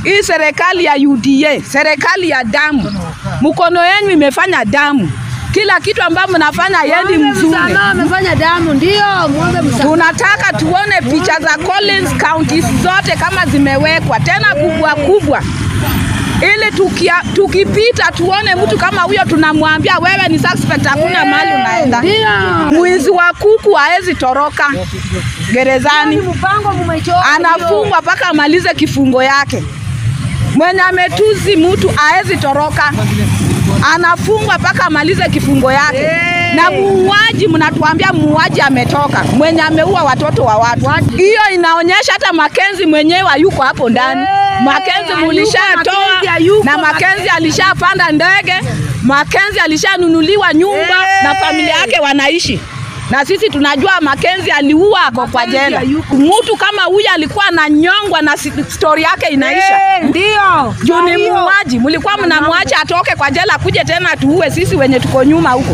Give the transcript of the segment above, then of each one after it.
hii serikali ya UDA, serikali ya damu, mkono yenu imefanya damu. Kila kitu ambayo mnafanya yendi mzuri. Msamaha amefanya damu, ndio muombe msamaha. Tunataka tuone picha za Collins counties zote kama zimewekwa tena kubwa kubwa, ili tukia, tukipita tuone mtu kama huyo, tunamwambia wewe ni suspect, hakuna mahali unaenda. Ndio. Mwizi wa kuku haezi toroka gerezani, Mpango mumechora. anafungwa mpaka amalize kifungo yake. Mwenye ametuzi mtu haezi toroka, anafungwa mpaka amalize kifungo yake. Hey. Na muuaji, mnatuambia muuaji ametoka, mwenye ameua watoto wa watu. Hiyo inaonyesha hata Makenzi mwenyewe hayuko hapo ndani. Hey, Makenzi hayuko, mulishatoa Makenzi hayuko, na Makenzi alishapanda ndege, Makenzi alishanunuliwa nyumba Hey. na familia yake wanaishi na sisi tunajua Makenzi aliua ako kwa Makenzi jela. hayuko. Mtu kama huyu alikuwa ananyongwa na si- stori yake inaisha. Eh, Ndio. Juu ni Ndio. muuaji, mlikuwa mnamwacha atoke kwa jela kuje tena tuue sisi wenye tuko nyuma huko.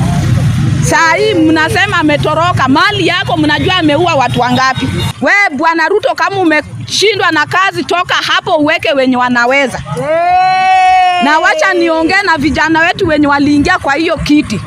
Saa hii mnasema ametoroka, mali yako mnajua ameua watu wangapi? We Bwana Ruto, kama umeshindwa na kazi, toka hapo uweke wenye wanaweza. Eh. Na wacha niongee na vijana wetu wenye waliingia kwa hiyo kiti.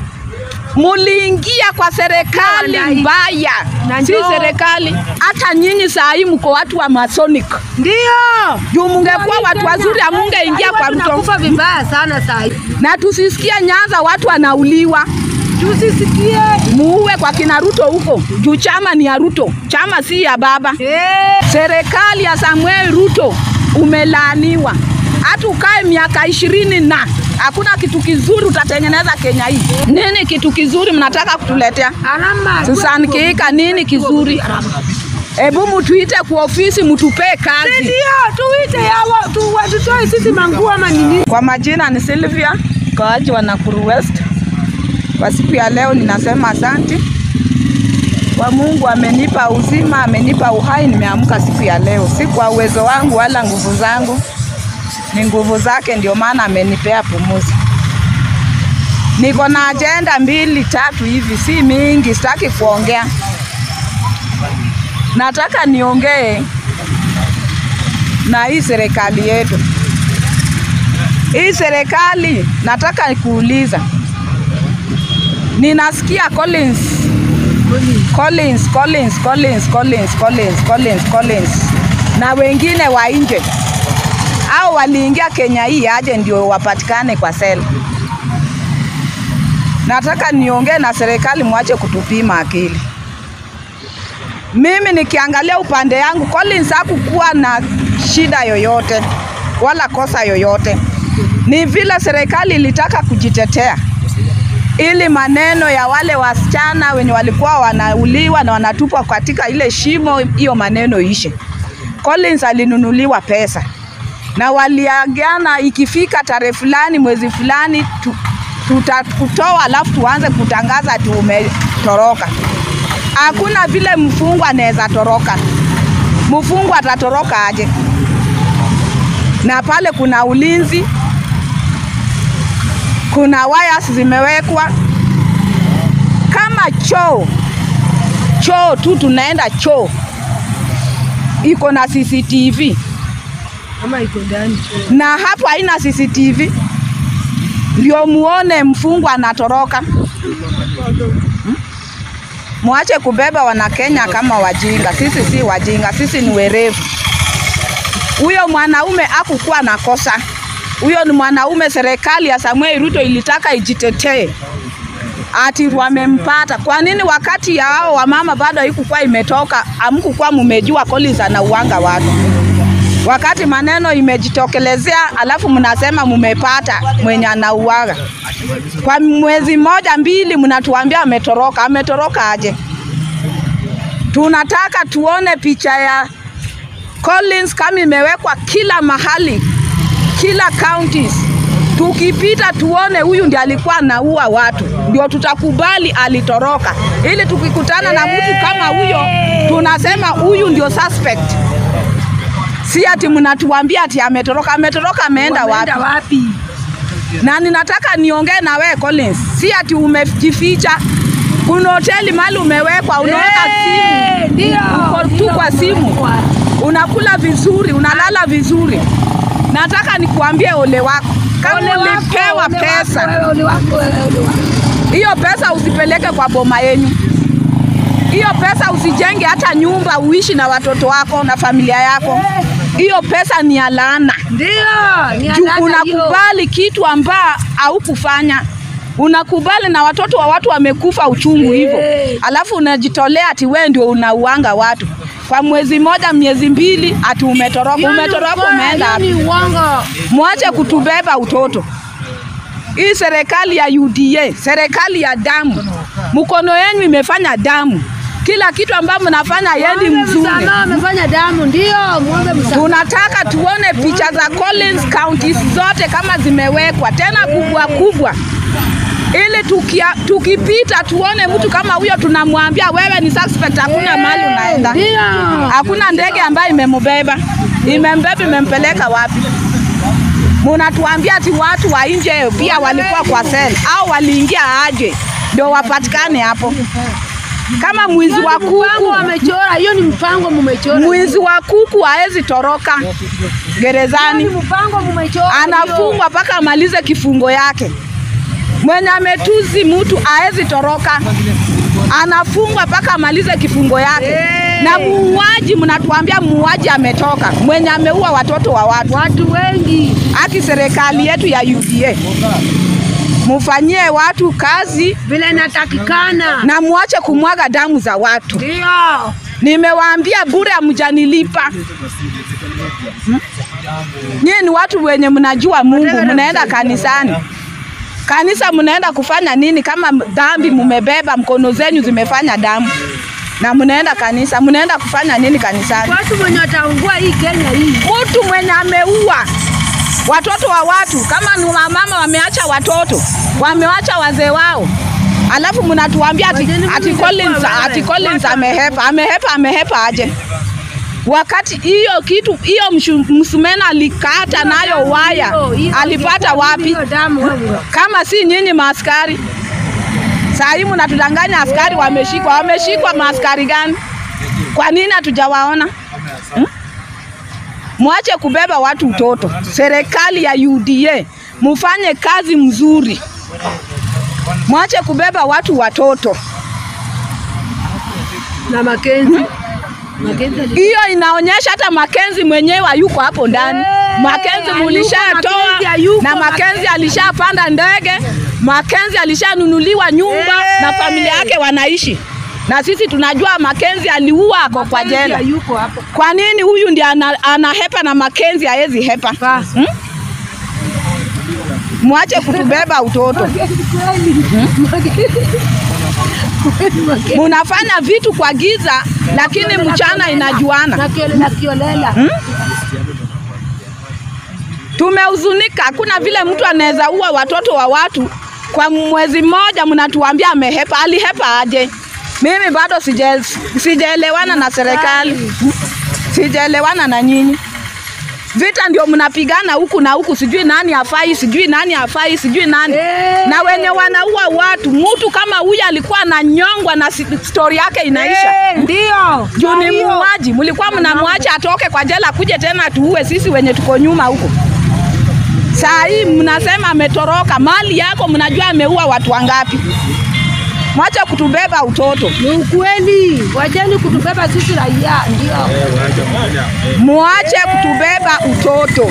Muliingia kwa serikali Ndio, mbaya, na si ndio. serikali. Hata nyinyi saa hii mko watu wa Masonic. Ndio. Juu mungekuwa watu wazuri, amungeingia kwa Ruto. Tunakufa vibaya sana saa hii. Na tusisikie Nyanza watu wanauliwa, Tusisikie. muue kwa kina Ruto huko, juu chama ni ya Ruto, chama si ya baba. Eh. Serikali ya Samuel Ruto umelaaniwa, hata ukae miaka ishirini na hakuna kitu kizuri utatengeneza Kenya hii. Nini kitu kizuri mnataka kutuletea? Alama. Susan Kihika, nini kizuri? Hebu mutuite kwa ofisi mutupee kazi. Ndio, tuite hawa tu watutoe sisi manguo ama nini? Kwa majina ni Sylvia, mkaaji wa Nakuru West. Kwa siku ya leo ninasema asante kwa Mungu, amenipa uzima, amenipa uhai, nimeamka siku ya leo, si kwa uwezo wangu wala nguvu zangu, ni nguvu zake, ndio maana amenipea pumuzi. Niko na ajenda mbili tatu hivi, si mingi, sitaki kuongea. Nataka niongee na hii serikali yetu. Hii serikali nataka kuuliza, ninasikia Collins Collins Collins Collins Collins Collins Collins Collins na wengine wa nje au waliingia Kenya hii aje ndio wapatikane kwa sela. Nataka niongee na serikali, mwache kutupima akili. Mimi nikiangalia upande yangu, Collins hakukuwa na shida yoyote wala kosa yoyote. Ni vile serikali ilitaka kujitetea ili maneno ya wale wasichana wenye walikuwa wanauliwa na wanatupwa katika ile shimo, hiyo maneno ishe. Collins alinunuliwa pesa na waliagana, ikifika tarehe fulani mwezi fulani tu, tutakutoa alafu tuanze kutangaza ati umetoroka. Hakuna vile mfungwa anaweza toroka. Mfungwa atatoroka aje? Na pale kuna ulinzi, kuna wires zimewekwa kama choo choo tu, tunaenda choo iko na CCTV Kama iko ndani. na hapo haina CCTV, ndio muone mfungwa anatoroka. Hmm? Mwache kubeba Wanakenya kama wajinga. Sisi si wajinga, sisi ni werevu. Huyo mwanaume hakukuwa na kosa, huyo ni mwanaume. Serikali ya Samuel Ruto ilitaka ijitetee ati wamempata. Kwa nini wakati ya hao wamama bado haikukuwa imetoka, amkukuwa mumejua Collins anauanga watu? Wakati maneno imejitokelezea, alafu mnasema mumepata mwenye anauaga. Kwa mwezi mmoja mbili, mnatuambia ametoroka. Ametoroka aje? Tunataka tuone picha ya Collins kama imewekwa kila mahali, kila counties. Tukipita tuone huyu ndiye alikuwa anaua watu, ndio tutakubali alitoroka, ili tukikutana na mtu kama huyo tunasema huyu ndio suspect. Si ati mnatuambia ati ametoroka. Ametoroka ameenda wapi? Wameenda wapi? Na ninataka niongee na wewe Collins, si ati umejificha. Kuna hoteli mahali umewekwa, unaweka Eh, simu, Ndio. uko tu kwa simu. unakula vizuri, unalala vizuri. Nataka nikuambie ole wako kama Ole wako, ulipewa ole pesa wako, wewe, ole wako, wewe, ole wako. hiyo pesa usipeleke kwa boma yenyu. Hiyo pesa usijenge hata nyumba uishi na watoto wako na familia yako. Hiyo pesa ni ya laana. Ndio, ni Juu halali hiyo. unakubali kitu amba haukufanya. Unakubali na watoto wa watu wamekufa uchungu hivyo, Eh. alafu unajitolea ati wewe ndio unauanga watu kwa mwezi moja, miezi mbili, ati umetoroka. Hiyo ni Umetoroka ukweli, umeenda hiyo wapi? ni uongo. Mwache kutubeba utoto. Hii serikali ya UDA, serikali ya damu, mkono yenu imefanya damu. Kila kitu ambayo mnafanya yendi Muombe mzuri. msamaha, amefanya damu, ndio muombe msamaha. Tunataka tuone picha za Collins counties zote kama zimewekwa tena kubwa kubwa, ili tukia, tukipita tuone mtu kama huyo, tunamwambia wewe ni suspect, hakuna mahali unaenda. Ndio. Hakuna ndege ambayo imembeba, imembeba imempeleka wapi? Munatuambia ati watu wa nje pia walikuwa kwa sel au waliingia aje ndio wapatikane hapo, kama mwizi wa Mpango kuku. wamechora, hiyo ni mpango mumechora. Mwizi wa kuku haezi toroka Hiyo ni gerezani, mpango mumechora. anafungwa mpaka amalize kifungo yake. Mwenye ametuzi mtu haezi toroka, anafungwa mpaka amalize kifungo yake. Eh. Na muuaji, mnatuambia muuaji ametoka, mwenye ameua watoto wa watu. Watu wengi Haki serikali yetu ya UDA, mufanyie watu kazi vile inatakikana. na muache kumwaga damu za watu. Ndio. Nimewaambia bure, hamjanilipa. Hmm? Nyie ni watu wenye mnajua Mungu, mnaenda kanisani. Kanisa mnaenda kufanya nini kama dhambi mumebeba mkono zenyu zimefanya damu? Na mnaenda kanisa, mnaenda kufanya nini kanisani? Watu wenye wataungua hii Kenya hii. Mtu mwenye ameua watoto wa watu, kama ni wamama wameacha watoto, wamewacha wazee wao, alafu mnatuambia ati, Wajeni ati mimi Collins, nitakuwa ati wewe. Collins Watu- amehepa. Amehepa, amehepa aje? Wakati hiyo kitu hiyo mshu- msumena alikata nayo waya, Hiyo- hiyo- alipata hiyo- wapi? hiyo damu wewe. Kama si nyinyi maaskari. Saa hii mnatudanganya askari wameshikwa. Wameshikwa maaskari gani? Kwa nini hatujawaona? Hmm? Mwache kubeba watu utoto. Serikali ya UDA mufanye kazi mzuri, mwache kubeba watu watoto. Na Makenzi. Makenzi ali- Hiyo inaonyesha hata Makenzi mwenyewe hayuko hapo ndani. Eh, Makenzi hayuko, mulishatoa Makenzi hayuko, na Makenzi Makenzi. alishapanda ndege, Makenzi alishanunuliwa nyumba Eh. na familia yake wanaishi, na sisi tunajua Makenzi aliua ako kwa Makenzi jela. hayuko hapo. Kwa nini huyu ndiye ana, anahepa na Makenzi haezi hepa? Ba. Hmm? Mwache kutubeba utoto. Makenzi kweli. Makenzi. Kweli Makenzi. Munafanya vitu kwa giza, lakini mchana inajuana. Na kiole- na kiolela. Tumehuzunika, hakuna vile mtu anaweza ua watoto wa watu kwa mwezi mmoja, mnatuambia amehepa. Alihepa aje? Mimi bado sija- sijaelewana na serikali, sijaelewana na nyinyi. Vita ndio mnapigana huku na huku, sijui nani hafai, sijui nani hafai, sijui nani Eh. na wenye wanaua watu. Mtu kama huyu alikuwa ananyongwa na si- stori yake inaisha. Eh, Ndio. Juu ni Kwa hiyo- muuaji, mlikuwa mnamwacha atoke kwa jela kuje tena tuue sisi wenye tuko nyuma huko. Saa hii mnasema ametoroka, mali yako mnajua ameua watu wangapi? Mwache kutubeba utoto, Ni ukweli. Wacheni kutubeba sisi raia. Ndio. mwache kutubeba utoto.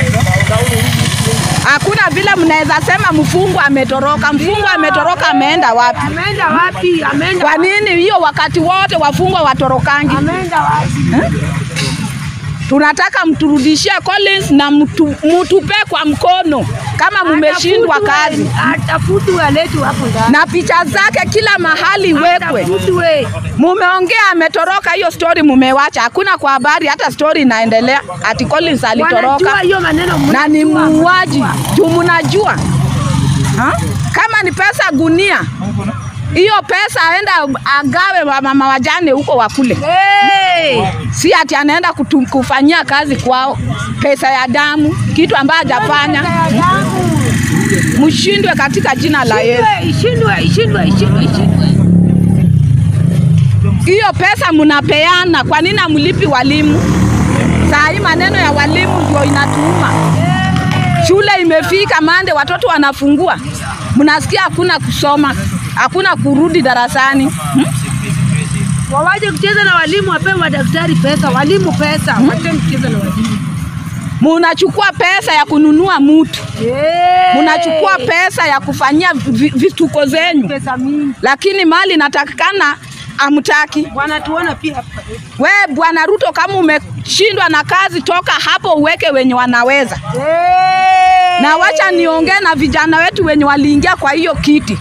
Hakuna vile mnaweza sema mfungwa ametoroka. Mfungwa ametoroka, ameenda wapi? Ameenda wapi? Ameenda Kwa nini hiyo wakati wote wafungwa watorokangi? Ameenda wapi? Tunataka mturudishie Collins na mtu, mtupe kwa mkono kama mumeshindwa Atafutwe, kazi, Atafutwe aletwe hapo ndani. na picha zake kila mahali iwekwe. Atafutwe. Mumeongea ametoroka, hiyo story mumewacha, hakuna kwa habari, hata story inaendelea ati Collins Wanajua alitoroka hiyo maneno na ni mnajua. muuaji juu mnajua ha? Kama ni pesa gunia, hiyo pesa aenda agawe wa mama wajane huko wakule, Hey! si ati anaenda kutu- kufanyia kazi kwao, pesa ya damu, kitu ambayo hajafanya. Pesa ya damu. Mshindwe katika jina la Yesu. Ishindwe, ishindwe, ishindwe, ishindwe. Hiyo pesa mnapeana, kwa nini hamlipi walimu? Saa hii maneno ya walimu ndio inatuuma. Shule imefika mande, watoto wanafungua, mnasikia hakuna kusoma, hakuna kurudi darasani hmm? Wawaje kucheza na walimu, wapewe madaktari pesa, walimu pesa, wache kucheza na walimu. Munachukua pesa ya kununua mutu, Eh, munachukua pesa ya kufanyia vi- vituko zenyu, pesa mingi. lakini mali inatakikana amtaki. Wanatuona pia hapa. We Bwana Ruto, kama umeshindwa na kazi, toka hapo uweke wenye wanaweza. Eh. Na wacha niongee na vijana wetu wenye waliingia kwa hiyo kiti.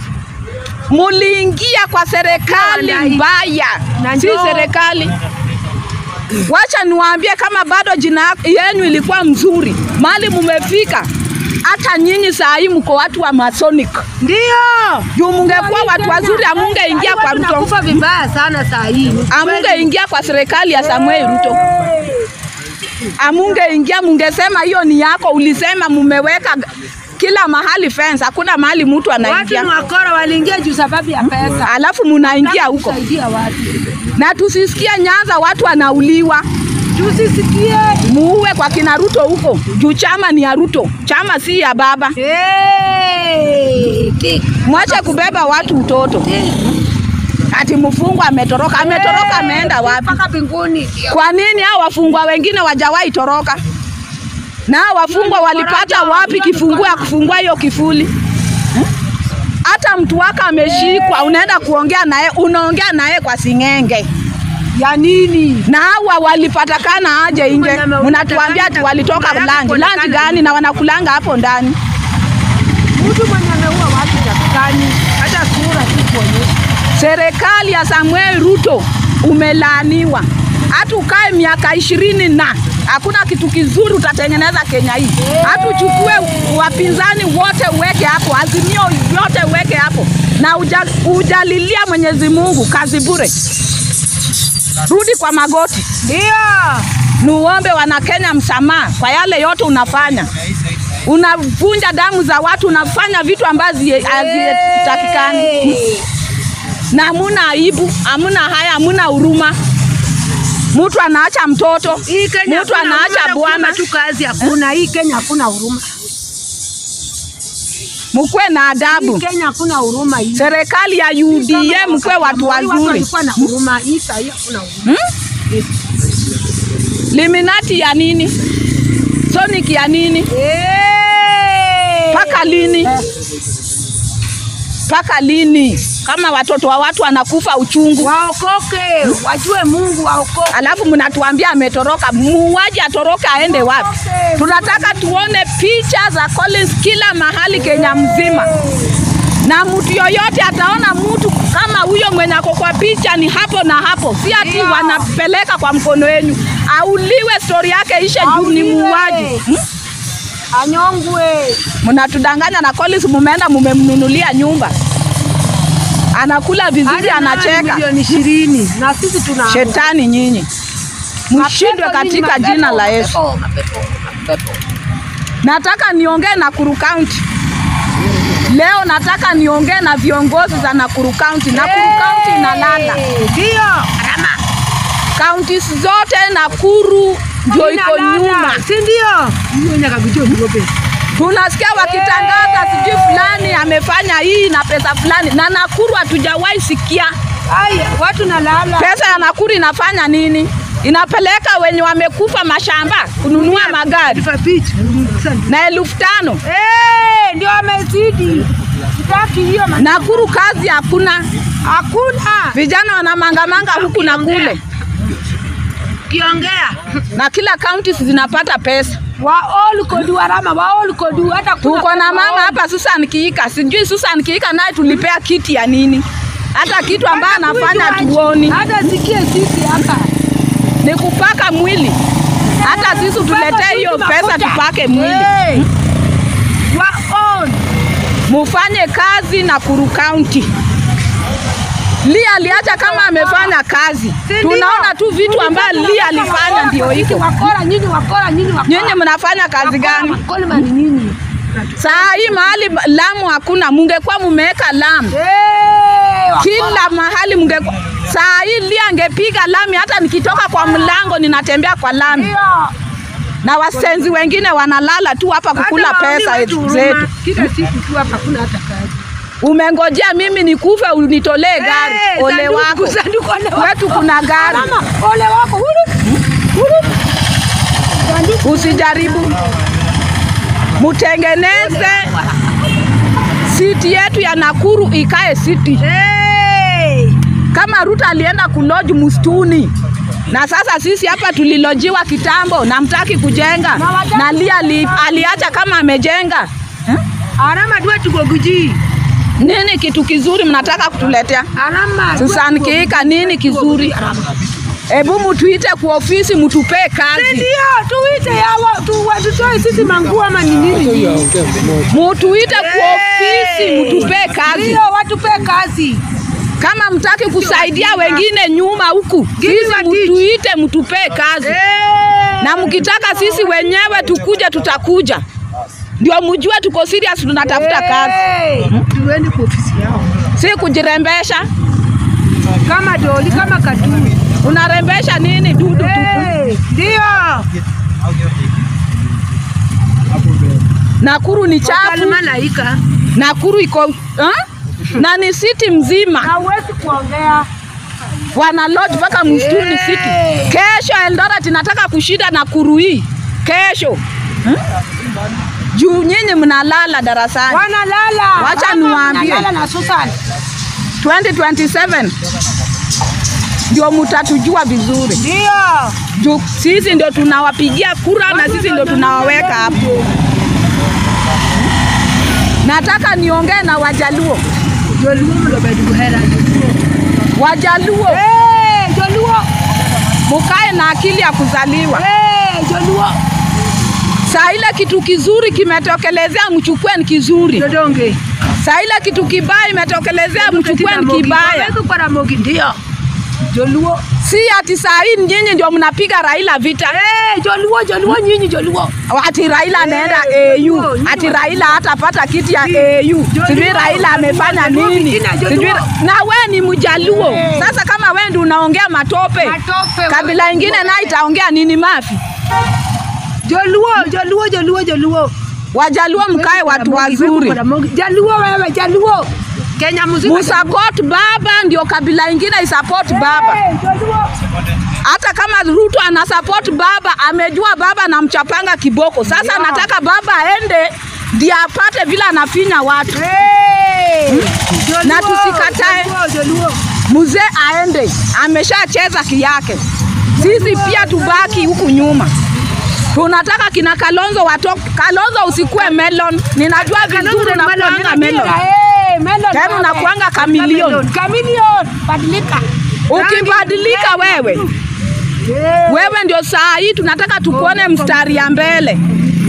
Muliingia kwa serikali Ndio, mbaya, Na si ndio. serikali. Wacha niwaambie, kama bado jina yenu ilikuwa mzuri, mali mumefika, hata nyinyi saa hii mko watu wa Masonic. Ndio. Juu mungekuwa watu wazuri, amungeingia kwa Ruto, Tunakufa vibaya sana saa hii. amungeingia kwa serikali ya Samuel Ruto. amungeingia mungesema hiyo ni yako, ulisema mumeweka kila mahali fence, hakuna mahali mtu Watu anaingia, ni wakora waliingia juu sababu ya pesa. alafu munaingia huko, Kusaidia watu. na tusisikie Nyanza watu wanauliwa, Tusisikie. muue kwa kina Ruto huko juu chama ni ya Ruto, chama si ya baba. Eh. Tik. Mwache kubeba watu utoto, ati mfungwa ametoroka. Ametoroka ameenda wapi? Mpaka mbinguni. Kwa nini hao wafungwa wengine wajawahi toroka? Na hao wafungwa walipata wapi kifungua ya kufungua hiyo kifuli? Hmm? Hata mtu wako ameshikwa, unaenda kuongea naye, unaongea naye kwa sing'enge Ya nini? na hawa walipatikana aje nje? Mnatuambia ati walitoka lanji. Lanji gani? Na wanakulanga hapo ndani. Mtu mwenye ameua watu takikani hata sura tu kuonyesha. Serikali ya Samuel Ruto umelaaniwa, hata ukae miaka ishirini na hakuna kitu kizuri utatengeneza Kenya hii. Hata uchukue wapinzani wote uweke hapo, azimio yote uweke hapo, na uja, ujalilia Mwenyezi Mungu kazi bure. Rudi kwa magoti, Ndio. nuombe wana Kenya msamaha kwa yale yote unafanya. Unavunja damu za watu, unafanya vitu ambazo hazitakikani na hamuna aibu, hamuna haya, hamuna huruma. Mtu anaacha mtoto, Hii Kenya mtu hakuna anaacha huruma, bwana. kusema tu kazi hakuna. Hii Kenya hakuna huruma. Mkuwe na Hii adabu. Kenya hakuna huruma hii. Serikali ya UDA mkuwe watu wazuri. Walikuwa na huruma. Hii saa hii hakuna huruma. Liminati ya nini? Sonic ya nini? Eh. Mpaka lini? Mpaka lini? Kama watoto wa watu wanakufa uchungu, Waokoke, wajue Mungu waokoke. alafu mnatuambia ametoroka. Muuaji atoroka aende wapi? Tunataka tuone picha za Collins kila mahali Kenya mzima, na mtu yoyote ataona mtu kama huyo mwenye ako kwa picha ni hapo na hapo, si ati Ndio. wanapeleka kwa mkono wenu, auliwe, stori yake ishe juu ni Auliwe. muuaji. Hmm? Anyongwe. Mnatudanganya na Collins, mumeenda mumemnunulia nyumba, anakula vizuri, Hadi na anacheka. milioni ishirini na sisi tuna Shetani nyinyi, mshindwe Mapepo nyinyi, katika mapepo, jina la Yesu. mapepo, mapepo, mapepo. Nataka niongee Nakuru County leo, nataka niongee na viongozi za Nakuru County. Nakuru County inalala, Eh, Ndio. Rama. counties zote Nakuru ndio iko Inalala, nyuma. Si ndio? Hiyo nyakakujua niobe. Tunasikia wakitangaza sijui fulani amefanya hii na pesa fulani, na Nakuru hatujawahi sikia Aya, watu nalala. pesa ya Nakuru inafanya nini. Inapeleka wenye wamekufa mashamba kununua magari Tupa picha. Asante. na elfu tano. Eh, ndio amezidi. Sitaki hiyo ma- Nakuru kazi hakuna, Hakuna. vijana wanamangamanga huku na kule, Kiongea. na kila counties zinapata pesa. Wa all kodu warama, wa all kodu hata kuna Tuko na mama hapa Susan Kiika, sijui Susan Kiika naye tulipea kiti ya nini? Hata kitu ambayo Hata anafanya kuijua- tuoni Hata sikie sisi hapa. ni kupaka mwili. Hata sisi tuletee hiyo pesa tupake mwili, Hey. Wa all. mufanye kazi Nakuru County. Lia aliacha kama amefanya kazi, Si ndio? tunaona tu vitu ambavyo Lia alifanya ndio Nyinyi hiko. Wakora, nyinyi wakora, nyinyi wakora. Nyinyi mnafanya kazi gani? Wakora ni nyinyi. Saa hii mahali Lamu hakuna, mungekuwa mumeweka Lamu Eh, wakora. kila mahali mungekuwa Saa hii Lia angepiga lami, hata nikitoka kwa mlango ninatembea kwa lami, Ndio. na wasenzi wengine wanalala tu hapa kukula Hata pesa waoni wetu zetu. huruma. Kila siku tu hapa hakuna hata kazi. Umengojea mimi nikufe unitolee gari? Eh, Ole sanduku, wako, sanduku, ole wako. kwetu kuna gari. Mama, ole wako. Huru. Huru. Sanduku. Usijaribu, mutengeneze siti yetu ya Nakuru ikae siti Hey. kama Ruto alienda kuloji msituni na sasa sisi hapa tulilojiwa kitambo na mtaki kujenga Na wajaki- na Lia ali, aliacha kama amejenga eh? Alama dua tugoguji. Nini kitu kizuri mnataka kutuletea? Alama. Susan Kiika, nini kizuri? Hebu mutuite kwa ofisi mutupee kazi, Ndio, tuite yawa tu watutoe sisi manguo ama ni nini? mutuite kwa ofisi mutupee kazi. Ndio, watupe kazi. Kama mtaki kusaidia wengine nyuma huku, Give me sisi a teach. mutuite mutupee kazi, Eh. na mkitaka sisi wenyewe tukuja, tutakuja ndio mjue tuko serious, tunatafuta kazi, Eh. Tuende kwa ofisi yao. si kujirembesha. Kama doli, kama katuni. Unarembesha nini? Dudu tupu. Eh. Ndio. Nakuru ni chafu, Kalima naika. Nakuru iko ha? na ni city mzima Hauwezi kuongea. wana lodge mpaka msituni Hey. city. Kesho Eldoret nataka kushinda Nakuru hii kesho hmm? juu nyinyi mnalala darasani. Wanalala. Wacha Kama niwaambie. wanalala na Susan. 2027 ndio mutatujua vizuri, Ndio. juu sisi ndio tunawapigia kura na sisi ndio tunawaweka hapo. Nataka niongee na Wajaluo, Joluo mlobedi buhera. Wajaluo Eh, Joluo. mukae na akili ya kuzaliwa. Eh, Joluo. Saa ile kitu kizuri kimetokelezea, mchukue ni kizuri. Dodonge. Saa ile kitu kibaya imetokelezea, mchukue ni kibaya. Waweza kwa Ramogi ndio. Joluo. Si ati saa hii nyinyi ndio mnapiga Raila vita. Eh, Joluo, Joluo nyinyi Joluo. ati Raila anaenda AU, ati Raila hatapata kiti ya AU, sijui Raila amefanya nini, sijui na we ni Mjaluo. Sasa kama we ndio unaongea matope, Matope. kabila ingine nayo itaongea nini? Mafi Joluo, Joluo, Joluo, Joluo. Wajaluo mkae watu wazuri, Jaluo wewe, Jaluo. Kenya mzima. musupport baba, ndio kabila ingine isupport baba. Eh, Jaluo. Hata kama Ruto ana support baba, amejua baba anamchapanga kiboko. Sasa Ndio. nataka baba aende ndio apate vile anafinya watu. Eh. Jaluo, Na tusikatae. Jaluo, Jaluo. mzee aende, ameshacheza kiyake. Sisi pia tubaki huku nyuma. Tunataka kina Kalonzo watoke. Kalonzo usikue melon, ninajua vizuri unakuanga melon. Eh, melon. Tena unakuanga chameleon. Chameleon. Badilika. Ukibadilika wewe, Eh. wewe ndio saa hii tunataka tukuone mstari ya mbele,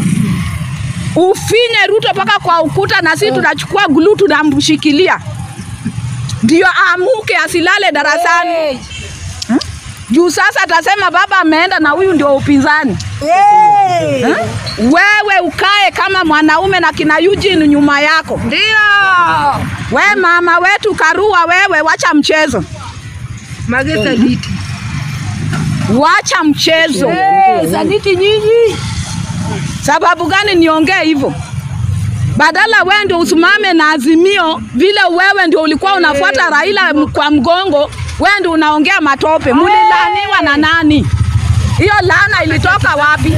ufinye Ruto mpaka kwa ukuta, na sisi tunachukua glue tunamshikilia, ndio aamuke asilale darasani. Eh. juu sasa atasema baba ameenda na huyu ndio upinzani. Eh. Eh? Wewe ukae kama mwanaume na kina Eugene nyuma yako. Ndio. We mama wetu Karua, wewe wacha mchezo, Magesa liti. wacha mchezo. Eh, Saditi nyinyi. Sababu gani niongee hivyo? Badala wewe ndio usimame na Azimio vile wewe ndio ulikuwa unafuata Raila m- kwa mgongo, wewe ndio unaongea matope. Mulilaniwa na nani? Hiyo laana ilitoka wapi?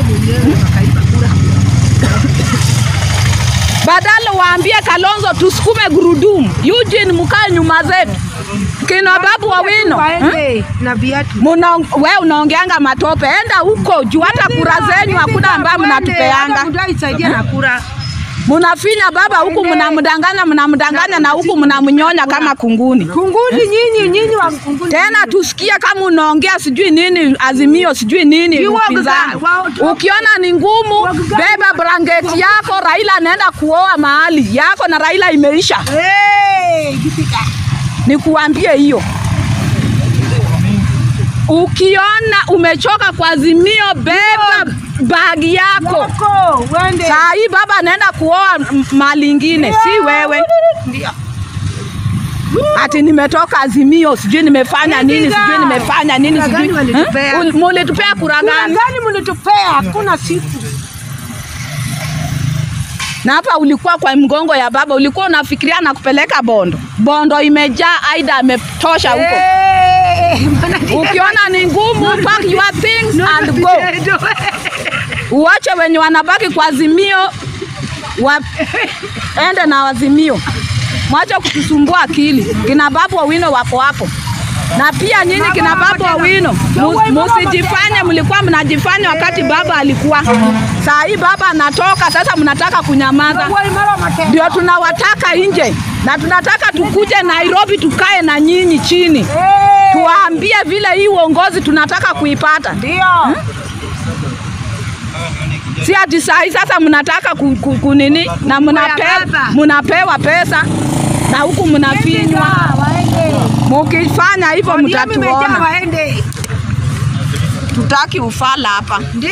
Badala waambie Kalonzo tusukume gurudumu, Eugene mkae nyuma zetu, kina babu Wawino hmm? Waende na viatu. Muna, we unaongeanga matope, enda huko juu, hata kura zenyu hakuna ambayo mnatupeanga. Mtaisaidia na kura. Munafinya baba huku, mnamdanganya mnamdanganya, na huku mnamnyonya kama kunguni. Kunguni nyinyi, nyinyi wa kunguni. Tena tusikie kama unaongea sijui nini Azimio sijui nini Ni waga- upinzani. wa- Ukiona ni ngumu, beba blanketi yako. Raila anaenda kuoa mahali yako na Raila imeisha. Eh, jipika. Nikuambie hiyo. Ukiona umechoka kwa Azimio, beba bagi yako. Yako, wende. Saa hii baba anaenda kuoa m- mahali ingine, si wewe. Ndio. ati nimetoka Azimio, sijui nimefanya nini, Nilipiga. sijui nimefanya nini, Kura sijui gani walitupea? Eh? Ul- mulitupea kura Kura gani? gani mlitupea? Hakuna siku. Na hapa ulikuwa kwa mgongo ya baba, ulikuwa unafikiria na kupeleka Bondo. Bondo imejaa, Aida ametosha huko. Eh, Ukiona ni ngumu, pack your things and go. Uache wenye wanabaki kwa Azimio waende na Azimio, mwache kutusumbua akili. Kina Babu Owino wako hapo, na pia nyinyi kina Babu Owino mu- musijifanye mlikuwa mnajifanya wakati baba alikuwa. Saa hii baba anatoka, sasa mnataka kunyamaza. Ndio tunawataka nje na tunataka tukuje Nairobi tukae na nyinyi chini, tuwaambie vile hii uongozi tunataka kuipata. Ndio. Si ati saa hii sasa mnataka ku, ku, kunini na mnape, baba. mnapewa pesa na huku mnafinywa. Waende. Mukifanya hivyo ODM imejaa mtatuona. waende. Tutaki ufala hapa.